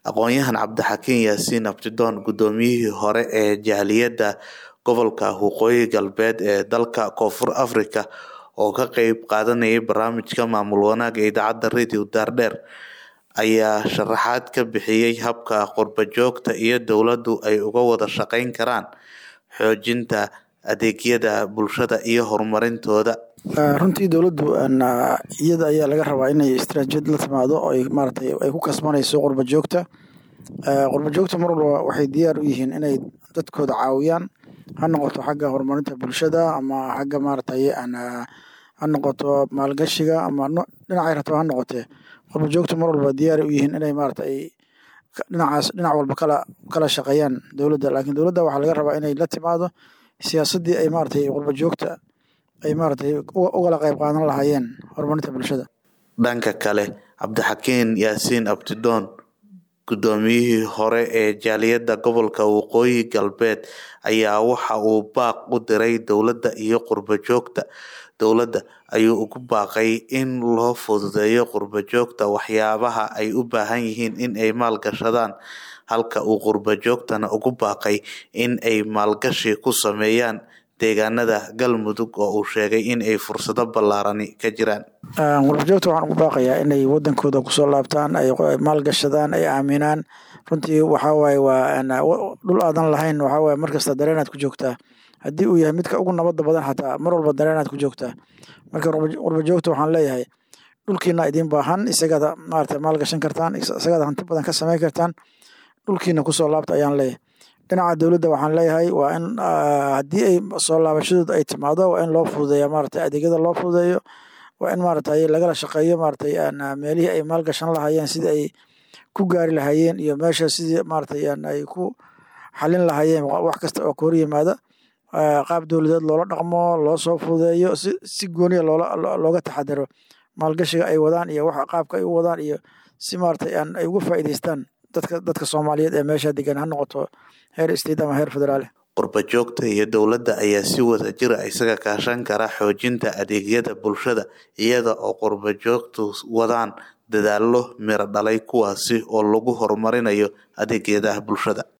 aqoon-yahan cabdixakiin yaasiin abdidoon gudoomiyihii hore ee jaaliyadda gobolka waqooyi galbeed ee dalka koonfur afrika oo ka qeyb qaadanayay barnaamijka maamul wanaag ee idaacadda radio daardheer ayaa sharaxaad ka bixiyay habka qurbo-joogta iyo dowladdu ay uga wada shaqeyn karaan xoojinta adeegyada bulshada iyo horumarintooda runtii dowladdu iyada ayaa laga rabaa inay istaraatijiyad la timaado oo ay maaratay ay ku kasbanayso qurba joogta qurba joogta mar walba waxay diyaar u yihiin inay dadkooda caawiyaan ha noqoto xagga horumarinta bulshada ama xagga maaratay ha noqoto maalgashiga ama dhinacay rataba ha noqotee qurba joogta mar walba diyaar u yihiin inay maarata ay dhinacaas dhinac walba kala kala shaqeeyaan dowladda laakiin dowladda waxaa laga rabaa inay la timaado siyaasaddii ay maaratay qurba joogta ay maaratay ugala qayb qaadan lahaayeen horumarinta bulshada dhanka kale cabdixakiin yaasiin abdidoon gudoomiyihii hore ee jaaliyadda gobolka waqooyi galbeed ayaa waxa uu baaq u diray dowladda iyo qurbo joogta dowladda ayuu ugu baaqay in loo fududeeyo qurbo joogta waxyaabaha ay u baahan yihiin in ay maalgashadaan halka uu qurbo joogtana ugu baaqay in ay maalgashi ku sameeyaan deegaanada galmudug oo uu sheegay in ay fursado ballaarani ka jiraan qurbajoogta waxaan ugu baaqayaa inay wadankooda kusoo laabtaan ay maalgashadaan ay aaminaan runtii waxawaaye waa dhul aadan lahayn waxawaaye markasta dareenaad ku joogtaa haddii uu yahay midka ugu nabada badan xataa mar walba dareenaad ku joogtaa marka qurbajoogta waxaan leeyahay dhulkiina idiin baahan isagaad maarata maalgashan kartaan isagaad hanti badan ka sameyn kartaan dhulkiina kusoo laabta ayaan leeyahay dhinaca dowladda waxaan leeyahay waa in haddii ay soo laabashadooda ay timaado waa in loo fududeeya maarata adeegyada loo fududeeyo waa in maaratay lagala shaqeeyo maaratay meelihii ay maalgashan lahaayeen sidii ay ku gaari lahaayeen iyo meesha sidii maaratay ay ku xalin lahaayeen wax kasta oo ka hor yimaada qaab dowladeed loola dhaqmo loo soo fududeeyo si si gooniya loola looga taxadaro maalgashiga ay wadaan iyo wax qaabka ay u wadaan iyo si maaratay ay uga faa'iideystaan dadka dadka soomaaliyeed ee meesha degan ha noqoto heer state ama heer federaale qurba joogta iyo dowladda ayaa si wada jira isaga kaashan kara xoojinta adeegyada bulshada iyada oo qurba joogtu wadaan dadaallo miro dhalay kuwaasi oo lagu horumarinayo adeegyada bulshada